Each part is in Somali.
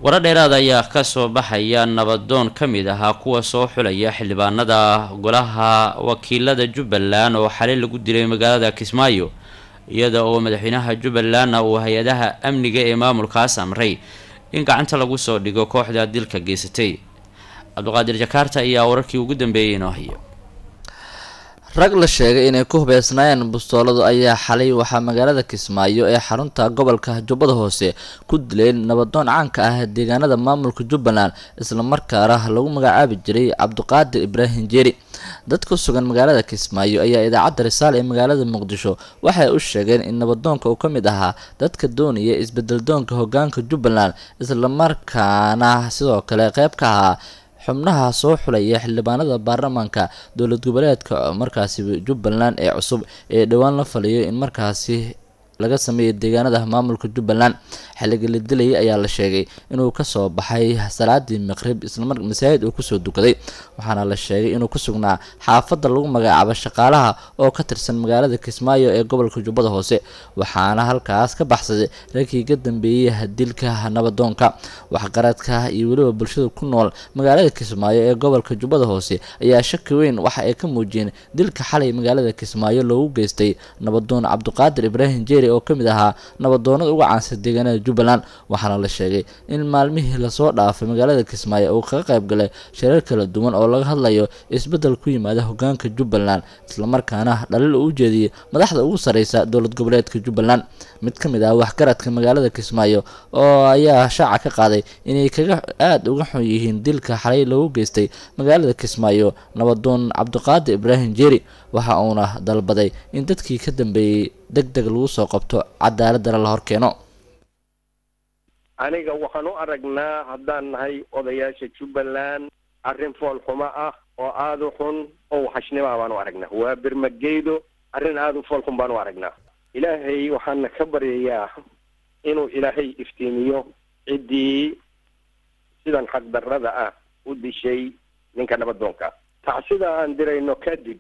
warar dheeraad ayaa kasoo baxaya nabadoon ka mid ahaa kuwa soo xulaya xildhibaanada golaha wakiilada jubbaland oo xalay lagu dilay magaalada kismaayo iyada oo madaxweynaha jubbalandna uu hay-adaha amniga ee maamulkaas amray in gacanta lagu soo dhigo kooxda dilka geysatay cabdiqaadir jakaarta ayaa wararkii ugu dambeeyay inoo haya rag la sheegay inay ku hubeysnaayeen bustooladu ayaa xalay waxaa magaalada kismaayo ee xarunta gobolka jubbada hoose ku dileen nabadoon caanka ah deegaanada maamulka jubbaland islamarkaana lagu magacaabi jiray cabdiqaadir ibraahim jeeri dad ku sugan magaalada kismaayo ayaa idaacadda risaal ee magaalada muqdisho waxay u sheegeen in nabadoonka uu ka mid ahaa dadka doonaya isbedeldoonka hogaanka jubbaland islamarkaana sidoo kale qeyb ka ahaa xubnaha soo xulaya xildhibaanada baarlamaanka dowlad goboleedka markaasi jubbaland ee cusub ee dhowaan la faliyo in markaasi laga sameeyay deegaanada maamulka jubbaland xilliga la dilayay ayaa la sheegay inuu kasoo baxay salaadii maqrib islamar masaajid uu kusoo dukaday waxaana la sheegay inuu ku sugnaa xaafadda lagu magacaabo shaqaalaha oo ka tirsan magaalada kismaayo ee gobolka jubbada hoose waxaana halkaas ka baxsaday ragkii ka dambeeyey dilka nabadoonka waxqaradka iyo weliba bulshada ku nool magaalada kismaayo ee gobolka jubbada hoose ayaa shaki weyn waxa ay ka muujiyeen dilka xalay magaalada kismaayo loogu geystay nabadoon cabdiqaadir ibraahim jeeri oo ka mid ahaa nabadoonada uga caansan deegaanada jubbaland waxaana la sheegay in maalmihii lasoo dhaafay magaalada kismaayo uu kaga qayb galay shirar kala duwan oo laga hadlayo isbeddel ku yimaada hogaanka jubbaland islamarkaana dhaliil uu ujeediyey madaxda ugu sareysa dowlad goboleedka jubbaland mid ka mid ah waxgaradka magaalada kismaayo oo ayaa shaaca ka qaaday inay kaga aada uga xun yihiin dilka xalay loogu geystay magaalada kismaayo nabadoon cabdiqaadir ibraahim jeeri waxa uuna dalbaday in dadkii ka dambeeyey deg deg lagu soo qabto cadaaladana la horkeeno aniga waxaan u aragnaa haddaan nahay odayaasha jubbaland arrin foolxumo ah oo aada u xun oo waxashnima baan u aragnaa waa birmageydo arrin aada u foolxun baan u aragnaa ilaahay waxaana ka baryayaa inuu ilaahay iftiimiyo ciddii sidan xaqdarrada ah u dishay ninka nabadoonka tacsida aan dirayno kadib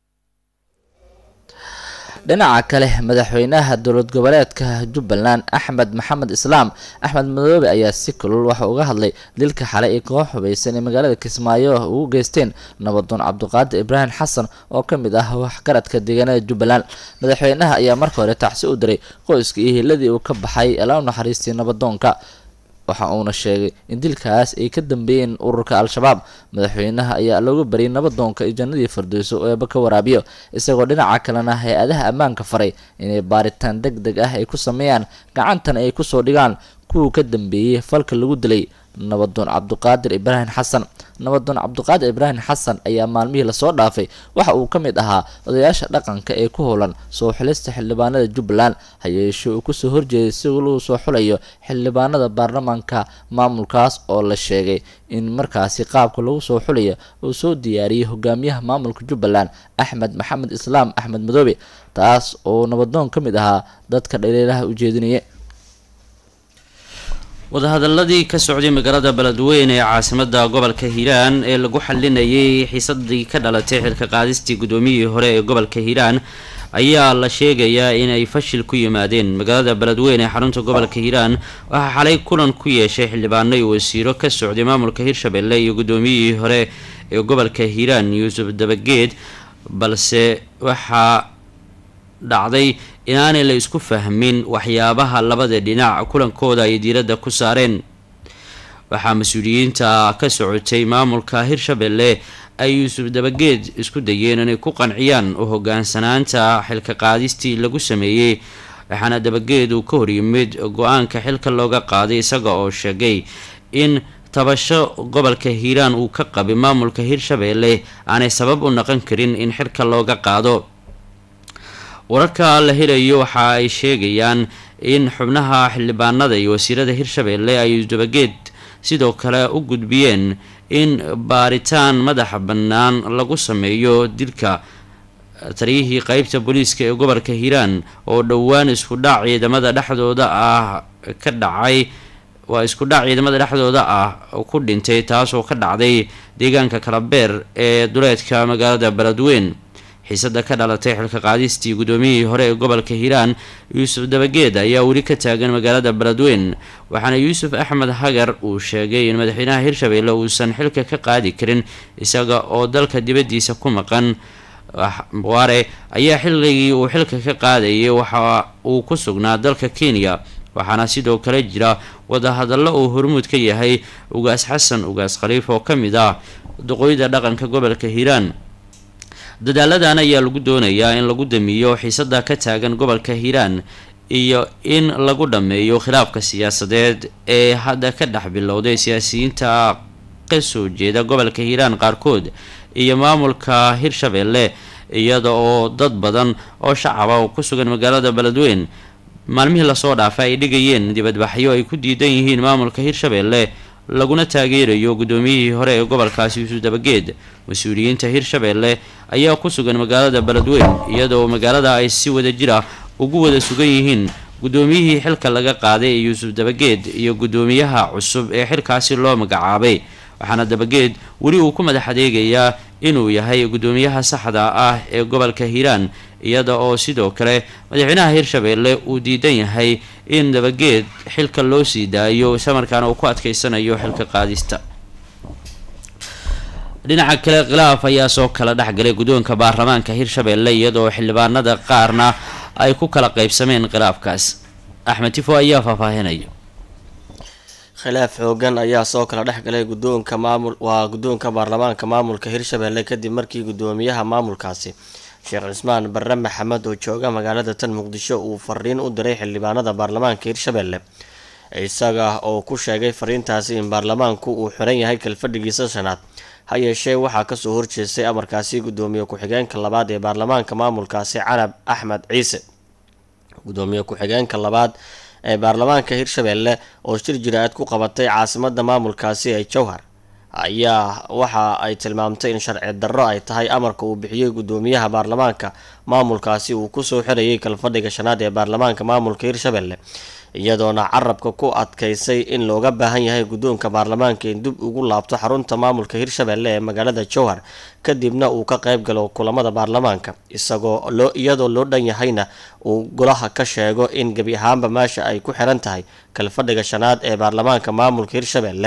dhinaca kale madaxweynaha dowlad goboleedka jubbaland axmed maxamed islaam axmed madoobe ayaa si kulul waxa uga hadlay dilka xalay ee koox hubeysan ee magaalada kismaayo ugu geysteen nabadoon cabdiqaadir ibraahim xasan oo ka mid ah waxgaradka deegaanada jubbaland madaxweynaha ayaa marka hore tacsi u diray qoyska iyo hiladii uu ka baxay ala u naxariistay nabadoonka waxa uuna sheegay in dilkaas ay ka dambeeyeen ururka al-shabaab madaxweynaha ayaa looga bariyay nabadoonka iyo jannadii fardeyso oo eeba ka waraabiyo isagoo dhinaca kalena hay-adaha ammaanka faray inay baaritaan deg deg ah ay ku sameeyaan gacantana ay kusoo dhigaan kuwii ka dambeeyey falka lagu dilay nabadoon cabdiqaadir ibraahim xasan nabadoon cabdiqaadir ibraahim xasan ayaa maalmihii lasoo dhaafay waxa uu ka mid ahaa odayaasha dhaqanka ee ku howlan soo xulista xildhibaanada jubbaland hayeeshee uu kusoo horjeeday si lagu soo xulayo xildhibaanada baarlamaanka maamulkaas oo la sheegay in markaasi qaabka lagu soo xulaya uu soo diyaariyey hogaamiyaha maamulka jubbaland axmed maxamed islaam axmed madoobe taas oo nabadoon ka mid ahaa dadka dhaliilaha ujeedinaya wadahadaladii ka socday magaalada beledweyne ee caasimada gobolka hiiraan ee lagu xalinayay xiisadii ka dhalatay xilka qaadistii guddoomiyihii hore ee gobolka hiiraan ayaa la sheegayaa inay fashil ku yimaadeen magaalada beledweyne ee xarunta gobolka hiiraan waxaa xalay kulan ku yeeshay xildhibaano iyo wasiiro ka socday maamulka hirshabelle iyo guddoomiyihii hore ee gobolka hiiraan yuusuf dabageed balse waxaa dhacday inaanay la isku fahmin waxyaabaha labada dhinac kulankooda ay diiradda ku saareen waxaa mas-uuliyiinta ka socotay maamulka hirshabelle ay yuusuf dabageed isku dayeen inay ku qanciyaan u hogaansanaanta xilka qaadistii lagu sameeyey waxaana dabageed uu ka horyimid go-aanka xilka looga qaaday isaga oo sheegay in tabasho gobolka hiiraan uu ka qabay maamulka hirshabelle aanay sabab u noqon karin in xilka looga qaado wararka la helayo waxa ay sheegayaan in xubnaha xildhibaanada iyo wasiirada hirshabelle ay dabageed sidoo kale u gudbiyeen in baaritaan madaxa bannaan lagu sameeyo dilka taliyihii qeybta booliiska ee gobolka hiiraan oo dhowaan isku dhac ciidamada dhexdooda ah ka dhacay waa isku dhac ciidamada dhexdooda ah ku dhintay taasoo ka dhacday deegaanka kalabeer ee duleedka magaalada beledweyn xiisada ka dhalatay xilka qaadistii gudoomiyihii hore ee gobolka hiiraan yuusuf dabageed ayaa weli ka taagan magaalada beledweyn waxaana yuusuf axmed hagar uu sheegay in madaxweynaha hirshabelle uusan xilka ka qaadi karin isaga oo dalka dibadiisa ku maqan waare ayaa xilligii uu xilka ka qaadayay waxa uu ku sugnaa dalka kenya waxaana sidoo kale jira wadahadallo uu hormuud ka yahay ugaas xasan ugaas khaliif oo ka mid ah duqooyda dhaqanka gobolka hiiraan dadaaladan ayaa lagu doonayaa in lagu damiyo xiisada ka taagan gobolka hiiraan iyo in lagu dhammeeyo khilaafka siyaasadeed ee hadda ka dhex bilowday siyaasiyiinta kasoo jeeda gobolka hiiraan qaarkood iyo maamulka hirshabelle iyada oo dad badan oo shacaba oo ku sugan magaalada beledweyn maalmihii lasoo dhaafay ay dhigayeen dibadbaxyo ay ku diidan yihiin maamulka hirshabelle laguna taageerayo gudoomiyihii hore ee gobolkaasi yuusuf dabageed mas-uuliyiinta hirshabelle ayaa ku sugan magaalada beledweyn iyadoo magaalada ay si wada jira ugu wada sugan yihiin gudoomiyihii xilka laga qaaday ee yuusuf dabageed iyo gudoomiyaha cusub ee xilkaasi loo magacaabay waxaana dabageed weli uu ku madax adeegayaa inuu yahay gudoomiyaha saxda ah ee gobolka hiiraan iyada oo sidoo kale madaxweynaha hirshabelle uu diidan yahay in dabageed xilka loo sii daayo islamarkaana uu ku adkeysanayo xilka qaadista dhinaca kale khilaaf ayaa soo kala dhexgalay guddoonka baarlamaanka hirshabelle iyadoo xildhibaanada qaarna ay ku kala qeybsameen khilaafkaas axmed tifo ayaa faahfaahinaya khilaaf xoogan ayaa soo kala dhex galay gudoonka maamul waa guddoonka baarlamaanka maamulka hirshabelle kadib markii gudoomiyaha maamulkaasi sheekh cismaan barre maxamed oo jooga magaalada tan muqdisho uu fariin u diray xildhibaanada baarlamaanka hirshabelle isaga oo ku sheegay fariintaasi in baarlamaanku uu xiran yahay kalfadhigiisa shanaad ha yeeshee waxaa kasoo horjeestay amarkaasi gudoomiye ku-xigeenka labaad ee baarlamaanka maamulkaasi carab axmed ciise gudoomiye ku-xigeenka labaad ee baarlamaanka hirshabelle oo shir jira-aad ku qabatay caasimada maamulkaasi ee jowhar ayaa waxa ay tilmaamtay in sharci darro ay tahay amarka uu bixiyey gudoomiyaha baarlamaanka maamulkaasi uu kusoo xirayay kalfadhiga shanaad ee baarlamaanka maamulka hirshabelle iyadoona carabka ku adkaysay in looga baahan yahay guddoonka baarlamaanka in dib ugu laabto xarunta maamulka hirshabelle ee magaalada jowhar kadibna uu ka qayb galo kulamada baarlamaanka isagoo loo iyadoo loo dhan yahayna uu golaha ka sheego in gebi ahaanba meesha ay ku xiran tahay kalfadhiga shanaad ee baarlamaanka maamulka hirshabelle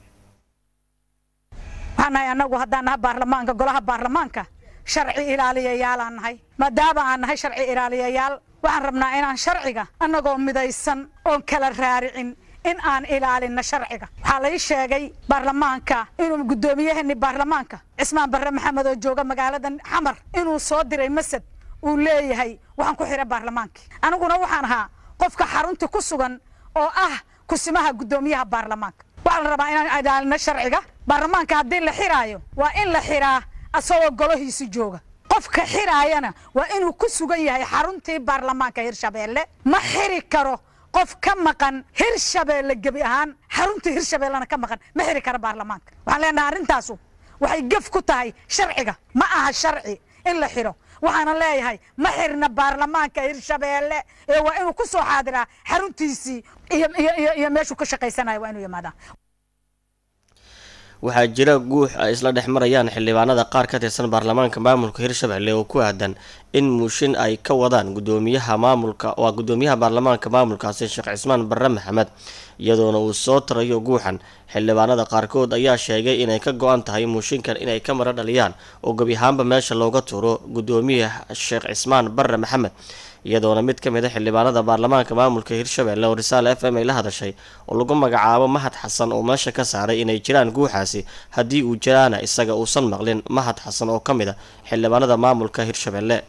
waxaan nahay annagu haddaan nahay baarlamaanka golaha baarlamaanka sharci ilaaliyayaalaan nahay maadaama aan nahay sharci ilaaliyayaal waxaan rabnaa inaan sharciga annagoo midaysan oon kala raaricin in aan ilaalinno sharciga waxaa lai sheegay baarlamaanka inuu guddoomiyaheenni baarlamaanka cismaan barre maxamed oo jooga magaalada xamar inuu soo diray masad uu leeyahay waxaan ku xidha baarlamaankii aniguna waxaan ahaa qofka xarunta ku sugan oo ah kusimaha guddoomiyaha baarlamaanka waxaa la rabaa inaan ilaalino sharciga baarlamaanka haddii la xiraayo waa in la xiraa asagoo golahiisi jooga qofka xiraayana waa inuu ku sugan yahay xaruntii baarlamaanka hirshabeelle ma xiri karo qof ka maqan hirshabeelle gebi ahaan xaruntii hirshabeellena ka maqan ma xiri karo baarlamaanka waxaan leenahay arrintaasu waxay gef ku tahay sharciga ma aha sharci in la xiro waxaana leeyahay ma xirna baarlamaanka hirshabeelle ee waa inuu ku soo xaadiraa xaruntiisii iyo iyo iyo meeshuu ka shaqaysanayo waa inuu yimaadaa waxaa jira guux ay isla dhex marayaan xildhibaanada qaar ka tirsan baarlamaanka maamulka hirshabelle oo ku aadan in muushin ay ka wadaan gudoomiyaha maamulka waa gudoomiyaha baarlamaanka maamulkaasi sheekh cismaan barre maxamed iyadoona uu soo tarayo guuxan xildhibaanada qaarkood ayaa sheegay inay ka go-an tahay muushinkan inay ka mara dhaliyaan oo gebi ahaanba meesha looga tuuro gudoomiyaha sheekh cismaan barre maxamed iyadoona mid ka mid a xildhibaanada baarlamaanka maamulka hirshabelle oo risaale f m ay la hadashay oo lagu magacaabo mahad xasan oo meesha ka saaray inay jiraan guuxaasi haddii uu jiraana isaga uusan maqlin mahad xasan oo ka mid a xildhibaanada maamulka hirshabelle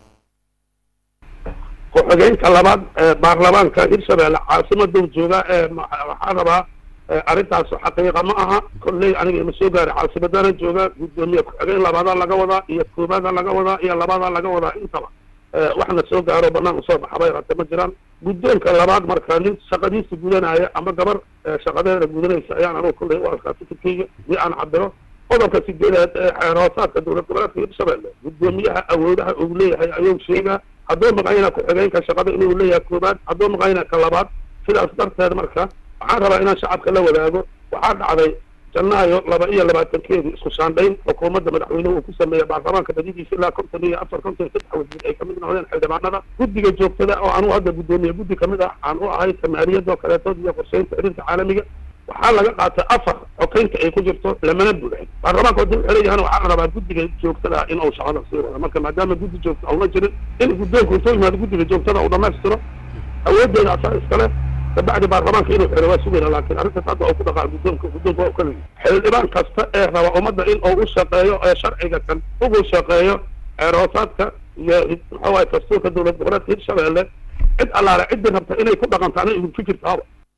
ku-xigeenka labaad ee baarlamaanka hirshabelle caasimaduu jooga ee waxaa rabaa arrintaas xaqiiqa ma aha kolley aniga ima soo gaaray caasimadana jooga gudoomiye ku-xigeen labaadaa laga wadaa iyo koobaada laga wadaa iyo labaadaa laga wadaa intaba waxna soo gaaro banaan usoo baxabay hate ma jiraan guddoonka labaad marka nin shaqadiisa gudanaya ama gabar shaqadeeda gudanaysa ayaan anugu kolley u arkaa fikirkeyga si aan cabiro qodobka sideedaad ee xeer hoosaadka dowlad goboleedka hirshabelle gudoomiyaha awoodaha uu leeyahay ayuu sheegaa hadduu maqayna ku-xigeenka shaqada inuu leeyahay koobaad hadduu maqayna ka labaad sidaas darteed marka waxaan rabaa inaan shacabka la wadaago waxaa dhacday janaayo laba iyo labaatankeedu isku shaandhayn xukuumadda madaxweynuhu uu ku sameeyey baarlamaanka badidiisa ilaa konton iyo afar konton iyo saddex wasiir ay kamid noqdeen xildhibaanada guddiga joogtada oo anuu hadda guddoomiye guddi kamid ah aan u ahay samaariyadoo kaleetood iyo qorsheynta xiriirka caalamiga waxaa laga qaatay afar xokeynta ay ku jirto lamana buuxin baarlamaanka haddii wuxuu leeyahan waxaa la rabaa guddiga joogtada ah in uu shaqada sii wado marka maadaama guddi joogta auna jirin in guddoonku intuu yimaado guddiga joogtada uu dhamaystiro awoodeeda asaa iskale kabacdi baarlamaanka inuu xiro waa sugayna laakiin arrintaas hadda uu ku dhaqaa guddoonka guddoonka waa u kala xildhibaan kasta ee raba ummadda in uu u shaqeeyo ee sharciga kan ugu shaqeeyo eeroosaadka iyo muxuu waay dastuurka dowlad goboleedka hirshabeelle cid allaale ciddii rabta inay ku dhaqantaana idinku jirtaaba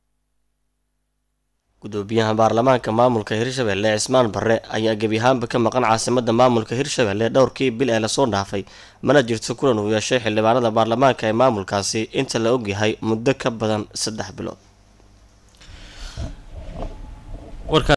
gudoomiyaha baarlamaanka maamulka hirshabelle cismaan barre ayaa gebi ahaanba ka maqan caasimada maamulka hirshabelle dhowrkii bil ee lasoo dhaafay mana jirto kulan uu yeeshay xildhibaanada baarlamaanka ee maamulkaasi inta la ogyahay muddo ka badan saddex bilood